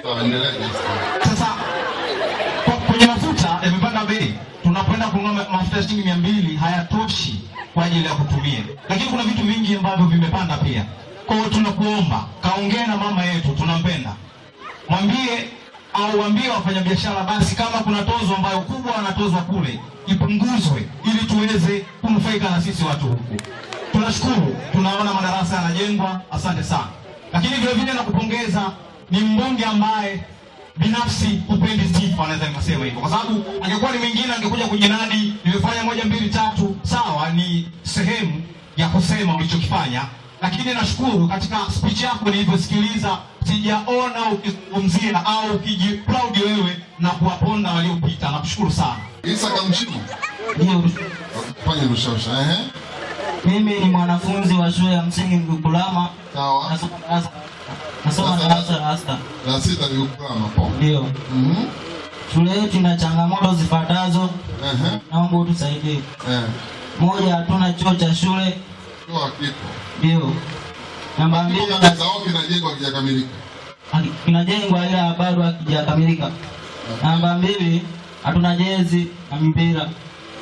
Sawa, endelea Justin. Sasa kwa- kwenye mafuta yamepanda bei, tunapoenda kununua ma- mafuta ya shilingi mia mbili hayatoshi kwa ajili ya kutumia, lakini kuna vitu vingi ambavyo vimepanda pia. Kwa hiyo tunakuomba kaongee na mama yetu, tunampenda, mwambie au waambie wafanyabiashara basi, kama kuna tozo ambayo kubwa wanatozwa kule ipunguzwe, ili tuweze kunufaika na sisi watu huku. Tunashukuru, tunaona madarasa yanajengwa, asante sana. Lakini vile vile nakupongeza, ni mbunge ambaye binafsi hupendi sifa, naweza nikasema hivyo, kwa sababu angekuwa ni mwingine angekuja kujinadi, nimefanya moja mbili tatu. Sawa, ni sehemu ya kusema ulichokifanya, lakini nashukuru katika speech yako nilivyosikiliza, sijaona ukizungumzia au ukijiproud wewe na kuwaponda waliopita. Nakushukuru sana. Isa Kamshimu. Ndio, Fanya rushosha. Ehe. mimi ni mwanafunzi wa shule ya msingi Mgukulama, Sawa. nasoma darasa nasoma Sasa- darasa la sita. La sita ni ukulama hapo. Ndio, Mhm. shule yetu ina changamoto zifuatazo, Ehe. naomba utusaidie. Eh. Moja, hatuna choo cha shule. Toa kipo. Ndio. Namba mbili, Kipo kabisa au kinajengwa kijakamilika. haki- kinajengwa ila bado hakijakamilika. Namba mbili, hatuna jezi na mipira.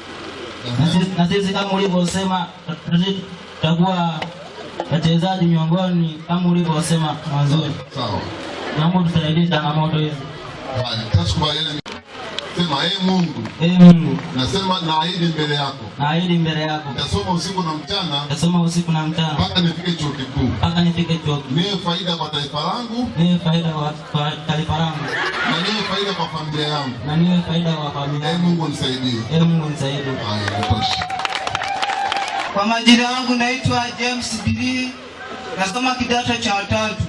Na Ehe. sisi- na sisi kama ulivyosema tut- tutakuwa wachezaji miongoni kama ulivyosema mwanzoni. Sawa. Naomba tusaidie changamoto hizi. Haya, tutakubaliana. Sema ee Mungu, Ee Mungu, nasema naahidi mbele yako. naahidi mbele yako Nitasoma usiku na mchana nitasoma usiku na mchana mpaka nifike chuo kikuu. mpaka nifike chuo kikuu. Niwe faida kwa taifa langu niwe faida kwa kwa taifa langu na niwe faida kwa familia yangu. na niwe faida kwa familia Ee yangu. Mungu nisaidie. Ee Mungu nisaidie. Haya, natosha. Kwa majina yangu naitwa James Billy, nasoma kidato cha tatu.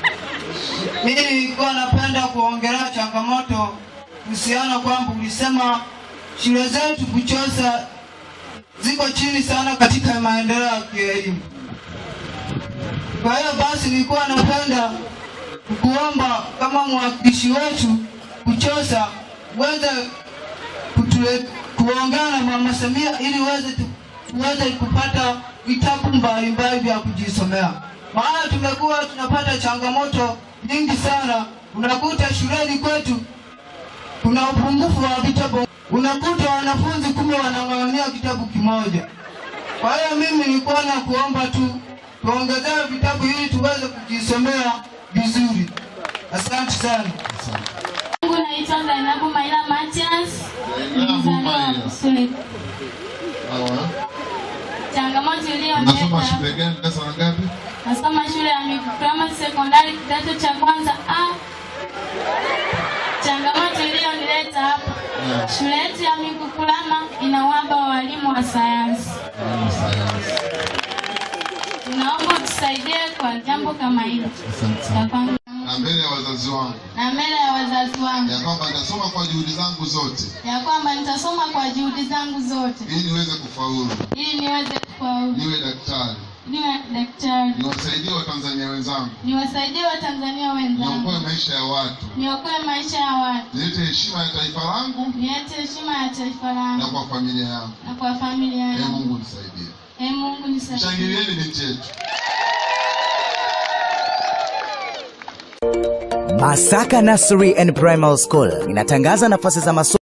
Mimi nilikuwa napenda kuongelea changamoto kuhusiana kwamba ulisema shule zetu Buchosa ziko chini sana katika maendeleo ya kielimu. Kwa hiyo basi nilikuwa napenda kuomba kama mwakilishi wetu Buchosa uweze kutule- kuongea na Mama Samia ili uweze tu- tuweze kupata vitabu mbalimbali vya kujisomea, maana tumekuwa tunapata changamoto nyingi sana. Unakuta shuleni kwetu kuna upungufu wa vitabu, unakuta wanafunzi kumbe wanang'ang'ania kitabu kimoja. Kwa hiyo mimi nilikuwa na kuomba tu tuongezewe vitabu ili tuweze kujisomea vizuri. Asante sana. Mungu naitwa Zainabu Maila Matias. Zainabu Mzaliwa wa Maila. Busweli. Sawa. Changamoto Unasoma iliyonileta shule gani? Darasa la ngapi? nasoma shule ya Mikutama Sekondari kidato cha kwanza A. Changamoto iliyonileta hapa, Yeah. shule yetu ya Mikukulama ina uhaba wa walimu wa sayansi. Elimu sayansi. Tunaomba tusaidie kwa jambo kama hilo. Asante sana. Ya kwanza. Na mbele ya wazazi wangu Na mbele ya wazazi wangu ya kwamba nitasoma kwa juhudi zangu zote ya kwamba nitasoma kwa juhudi zangu zote ili niweze kufaulu, ili niweze kufaulu, niwe daktari, niwe daktari, niwasaidie Watanzania wenzangu, niwasaidie Watanzania wenzangu, niokoe maisha ya watu, niokoe maisha ya watu, nilete heshima ya taifa langu niache heshima ya taifa na langu kwa familia yangu. na kwa familia Ee yangu. Mungu nisaidie. Ee Mungu nisaidie. Shangilieni binti yetu. Masaka Nursery and Primary School inatangaza nafasi za masomo